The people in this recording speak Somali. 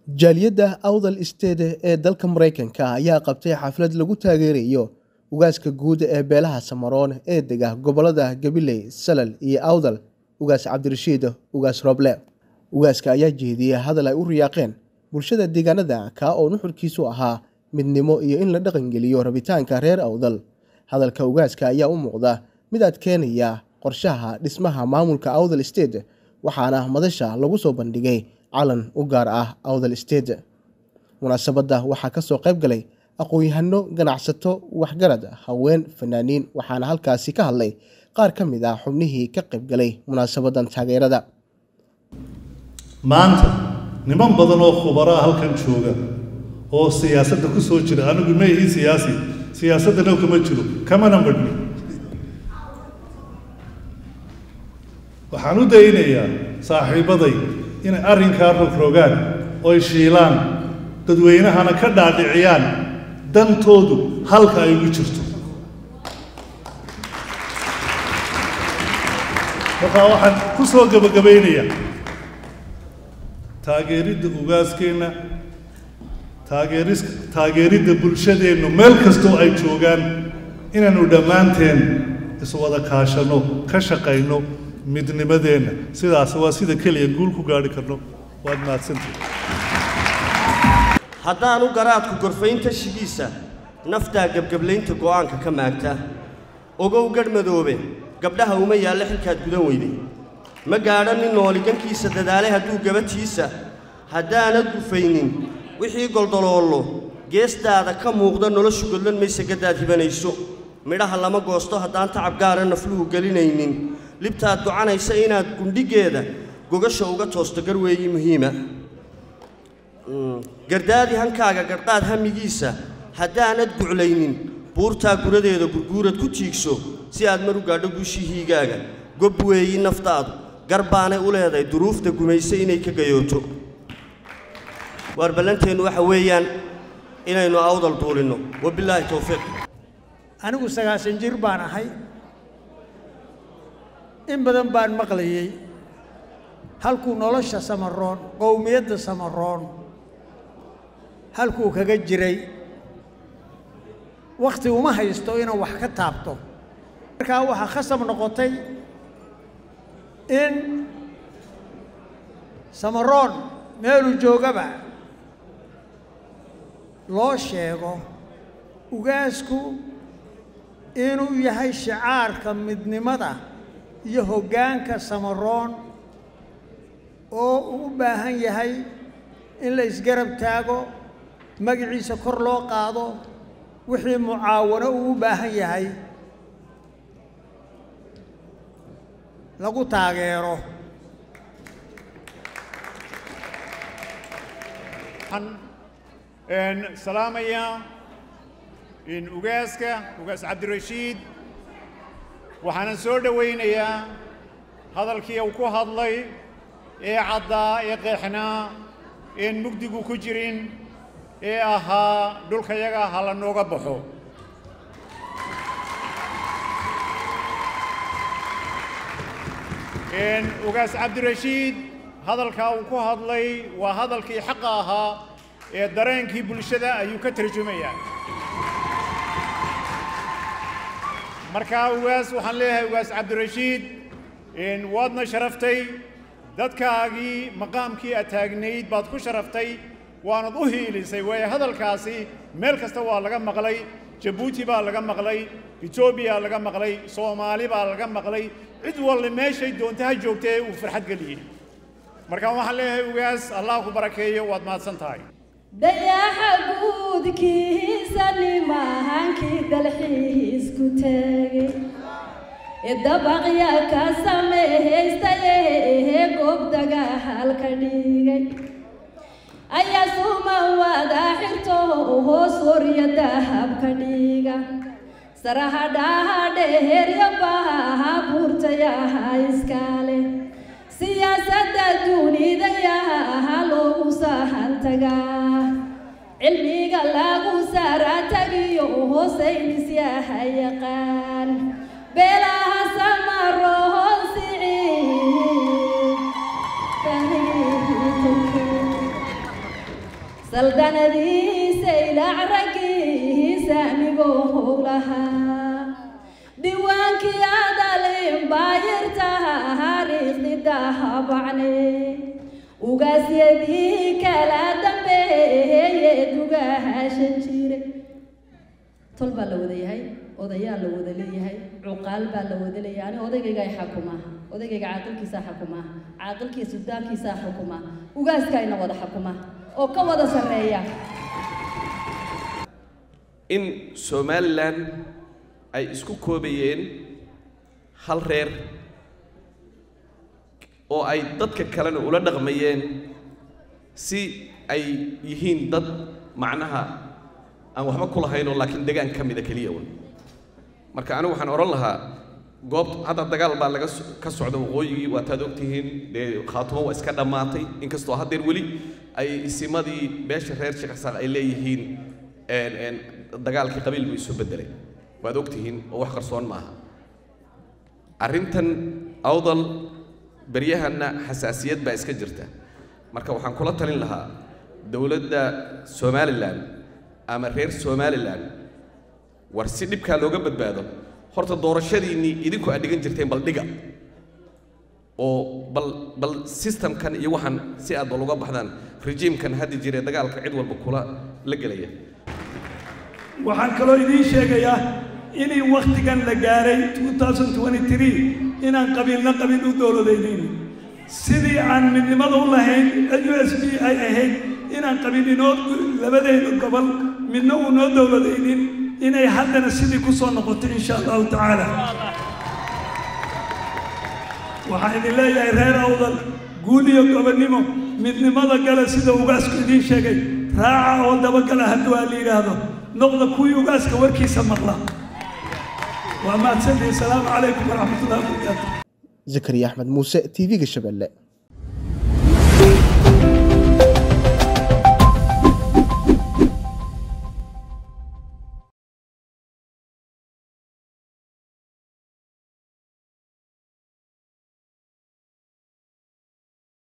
jaaliyadda awdal state ee dalka maraykanka ayaa qabtay xaflad lagu taageerayo ugaaska guud ee beelaha samaroon ee dega gobolada gabiley salal iyo awdal ugaas cabdirashiid ugaas roble ugaaska ayaa jeediyey hadal ay u riyaaqeen bulshada deegaanada kaa oo nuxurkiisu ahaa midnimo iyo in la dhaqangeliyo rabitaanka reer awdal hadalka ugaaska ayaa u muuqda mid adkeenaya qorshaha dhismaha maamulka awdal state waxaana madasha lagu soo bandhigay calan u gaar ah awdal state munaasabadda waxaa kasoo qayb galay aqoon-yahano ganacsato waxgarad haween fanaaniin waxaana halkaasi ka hadlay qaar ka mid ah xubnihii ka qayb galay munaasabadan taageerada maanta niman badan oo khubaraa halkan jooga oo siyaasadda ku soo jira anigu ma ihi siyaasi siyaasaddana kama jiro kamana badhni waxaan u daynayaa saaxiibaday inay arrinkaa rogrogaan oy shiilaan dadweynahana ka dhaadhiciyaan dantoodu halka ay ugu jirto markaa waxaan ku soo gebagabaynayaa taageeridda ugaaskeenna taageeris taageeridda bulshadeennu meel kastoo ay joogaan inaynu dhammaanteen iswada kaashanno ka shaqayno midnimadeenna sidaas waa sida keliya guul ku gaadhi karno waad mahadsantihi haddaanu garaadku gorfayn tashigiisa naftaa gebgeblaynta go'aanka ka maagta ogow gadh madoobe gabdhaha uma yaalla xilkaad gudan weyday ma gaadho nin nooligankiisa dadaalay hadduu gabadhiisa haddaanad gufaynin wixii goldoloollo geestaada ka muuqda noloshu godlan maysa gaddaad hibanayso midhaha lama goosto haddaan tacab gaara nafluhu gelinaynin libtaad gocanaysa inaad gundhigeeda gogasha uga toosto garweeyi muhiima gardaadi hankaaga garqaad hamigiisa haddaanad guclaynin buurtaa guradeeda gurguurad ku tiigso si aad mar u gaadho guushihiigaaga gob weeyi naftaadu gar baanay u leedahay duruufta gumayse inay ka gayooto waar ballanteennu waxa weeyaan inaynu awdal duulinno wabilaahi towfiiq anigu sagaasan jir baan ahay in badan baan maqlayey halkuu nolosha samaroon qowmiyadda samaroon halkuu kaga jiray wakhti uma haysto inuu wax ka taabto markaa waxaa khasab noqotay in samaroon meeluu joogaba loo sheego ugaasku inuu yahay shicaarka midnimada iyo hoggaanka samaroon oo uu u baahan yahay in la isgarab taago magaciisa kor loo qaado wixii mucaawano uu u baahan yahay lagu taageero waxaan salaamayaa in ugaaska ugaas cabdirashiid waxaanan soo dhowaynayaa hadalkii uu ku hadlay ee caddaa ee qeexnaa een mugdigu ku jirin ee ahaa dhulkayaga ha la nooga baxo ugaas cabdirashiid hadalkaa uu ku hadlay waa hadalkii xaqa ahaa ee dareenkii bulshada ayuu ka tarjumayaa markaa ugaas waxaan leeyahay ugaas cabdirashiid waadna sharaftay dadkaagii maqaamkii aad taagnayd baad ku sharaftay waanad u hiilisay waayo hadalkaasi meel kasta waa laga maqlay jabuuti baa laga maqlay etoobiya laga maqlay soomaali baa laga maqlay cid walli meeshay doonta ha joogtee uu farxad geliyey markaa waxaan leeyahay ugaas allah ku barakeeyo waad mahadsan tahay dayaxa guudkiisa nimaahankii dalxiisku tegey dabaqya ka sameehaystaye goobdaga halka dhigay ayaa suma wada xirto hoos warya dahabka dhiga sarahadhaha dheherya baha buurtayaha iskale siyaasadda duunidayaha loogu sahantagaa cilmiga lagu saara tagiyo hoosaynisyaha yaqaan beelaha samaroon siciid saldanadiisa ilaac raggiisa amigoo howlahaa diwaankii adalin baayirtaha hariiqdi dahabacne ugaasyadii kala dambeeye dugahaashan jire tol baa la wada yahay odayaa la wada leeyahay cuqaal baa la wada leeyahay ani odaygayga ay xakumaa odaygayga caaqilkiisaa xukumaa caaqilkii suldaankiisaa xukumaa ugaaskayna wada xukumaa oo ka wada sarreeya in somalilan ay isku koobayeen hal reer oo ay dadka kalena ula dhaqmayeen si ay yihiin dad macnaha aan waxba ku lahaynoo laakiin degaan ka mida keliya un marka anigu waxaan odhan lahaa goobt hadda dagaal baa laga ka socda waqooyigii waataad ogtihiin dee khaatumo waa iska dhammaatay inkastoo haddeer weli ay isimadii beesha reer sheekh xasaaq ay leeyihiin dagaalkii qabiil buu isu beddelay waad ogtihiin oo wax qarsoon maaha arrintan awdal beryahanna xasaasiyad baa iska jirta marka waxaan kula talin lahaa dowladda somalilan ama reer somalilan war si dhibkaa looga badbaado horta doorashadiinnii idinku aad dhigan jirteen bal dhiga oo bal bal systemkan iyo waxaan si aad bal uga baxdaan rejiimkan haddi jire dagaalka cid walba kula la gelaya waxaan kaloo idiin sheegayaa inay wakhtigan la gaaray inaan qabiilna qabiil u dowladaynin sidii aan midnimada u lahayn u s b ay ahayd inaan qabiil inoo labadaynu gobol midna uu noo dowladaynin inay haddana sidii ku soo noqoto insha allahu tacaala waxaan idin leeyahay reer awdal guul iyo gobonnimo midnimada gale sida ugaasku idiin sheegay raaca oo dabagala hadduu aa la yidhaahdo noqda kuwii ugaaska warkiisa maqla waa mahadsantihi asalaamu calaykum waraxmat ullahi wabarakaatu zakariya axmed muuse t v-ga shabeelle